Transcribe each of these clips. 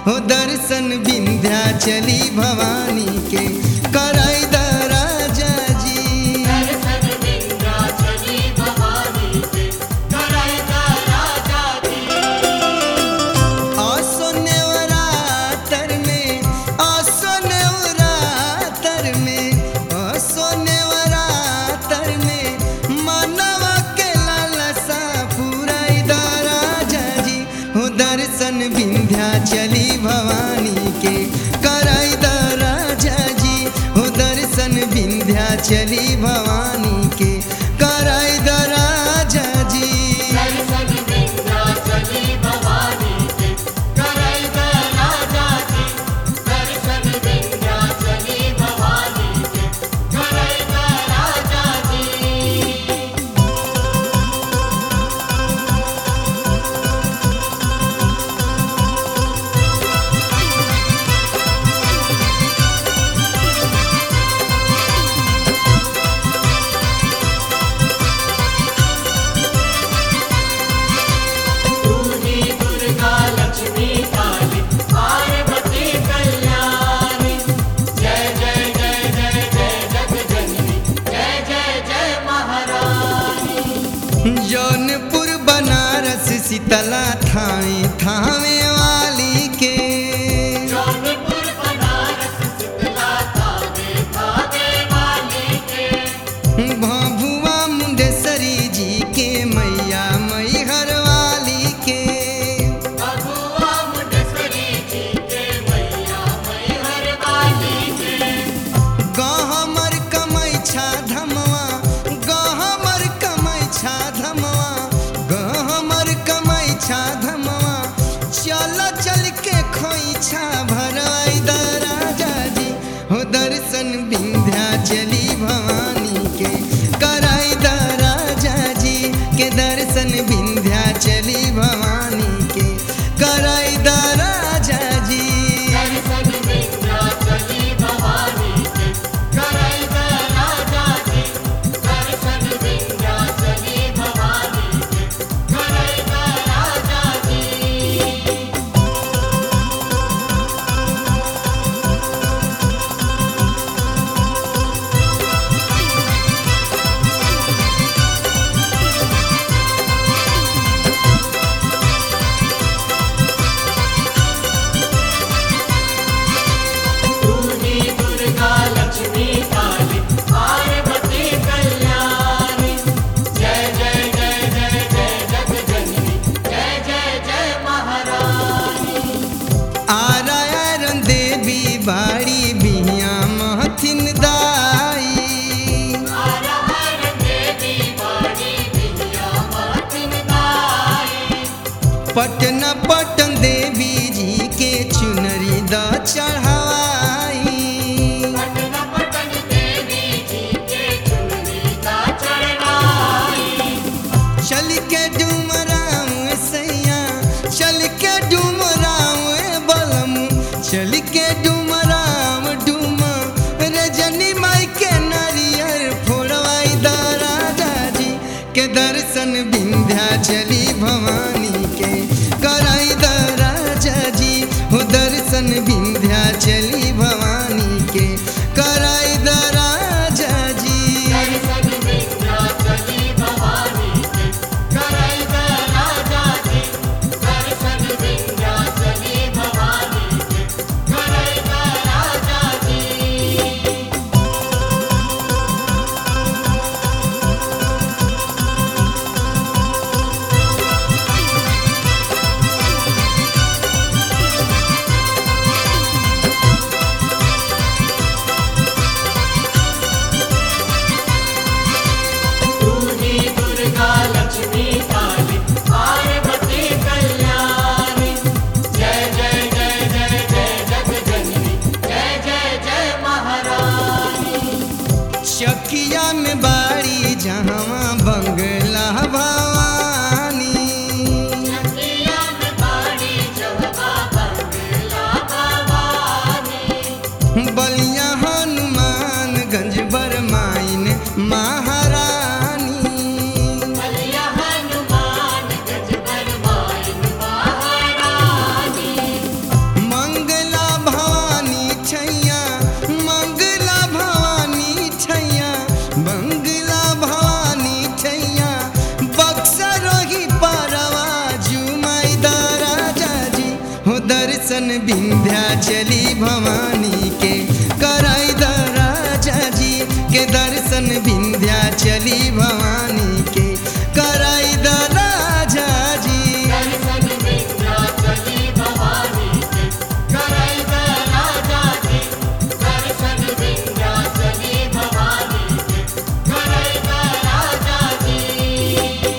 हो दर्शन विंध्या चली भवानी के कराई द राजा जी दर्शन विंध्याचली भवानी के कराएगा राजा जी आसो नेवरातर में आसो नेवरातर में आसो नेवरातर में मानवा के लालसा पुराई द राजा जी हो दर्शन विंध्या चली भवानी के कराई द राजा जी हो दर्शन विंध्या चली भवानी के कराई द राजा जी दर्शन विंध्याचली भवानी के कराएगा राजा जी दर्शन विंध्याचली भवानी के कराएगा राजा जी तू ही दुर्गा लक्ष्मी काली पार्वती कल्याणी जय जय जय जय जय जग जननी जय जय जय महारानी जौनपुर बनारस शीतला थावे थावे वाली के जौनपुर बनारस शीतला थावे थावे वाली के भभुआ मुंडेश्वरी जी के मैया मैहर वाली के बबुआ मुंडेश्वरी जी के मैया मैहर वाली के गहमर कमैछा धमवा गहमर कमैछा धमवा गहमर कमैछा धमवा चल चल के खोइछा भरवाई द राजा जी हो दर्शन विंध्या चली भवानी के कराई द राजा जी के दर्शन विंध्या चली भवानी के कराई द राजा जी दर्शन विंध्याचली भवानी के कराएगा राजा जी दर्शन विंध्याचली भवानी के कराएगा राजा जी तू ही दुर्गा लक्ष्मी काली पार्वती कल्याणी जय जय जय जय जय जग जननी जय जय जय महारानी आरायरन देवी बाड़ी बिहिया महथिन दाई हर हर देवी बाड़ी विद्या मातिन दाई पटन पटन देवी जी के चुनरी द चढ़ाई पटन पटन देवी जी के चुनरी का चढ़ाई चल के डुमराव सैया चल के डुमराव बलम चल के डुमराव डुम रजनी माई के नारियर फोड़वाई द राजा जी के दर्शन विंध्या चली भवानी के कराई द राजा जी हो दर्शन विंध्या चली भवानी के कराई द राजा जी दर्शन विंध्याचली भवानी के कराएगा राजा जी दर्शन विंध्याचली भवानी के कराएगा राजा जी हो विंध्याचली भवानी के कराई द राजा जी के दर्शन विंध्याचली भवानी के कराई द राजा जी दर्शन विंध्याचली भवानी के कराई द राजा जी दर्शन विंध्याचली भवानी के कराई द राजा जी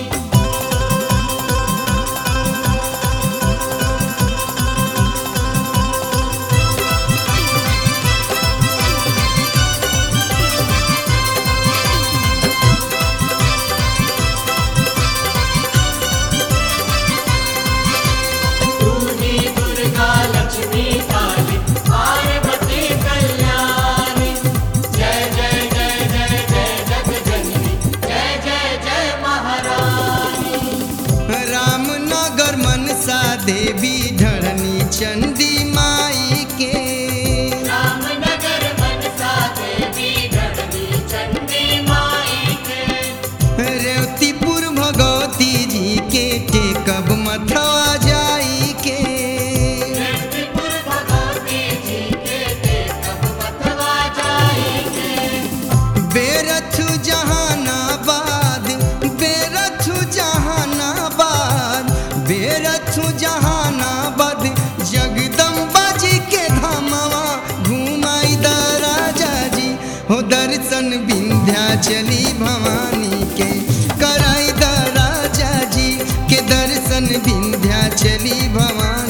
तूही दुर्गा लक्ष्मी काली पार्वती कल्याणी जय जय जय जय जय जगजननी जय जय जय महारानी रामनगर मनसा देवी धरणी चंडी माई के रामनगर मनसा देवी धरणी चंडी माई के रेवतीपुर भगवती जी के टेकब मथवा जाई के त्रिपुर भगवती जी के देखब मथवा जाएंगे बेरथ जहानाबाद बेरथ जहानाबाद बेरथ जहानाबाद जगदम्बा जी के धामवा घुमाई द राजा जी हो दर्शन विंध्याचली भवानी के कराई द राजा जी के दर्शन विंध्याचली भवानी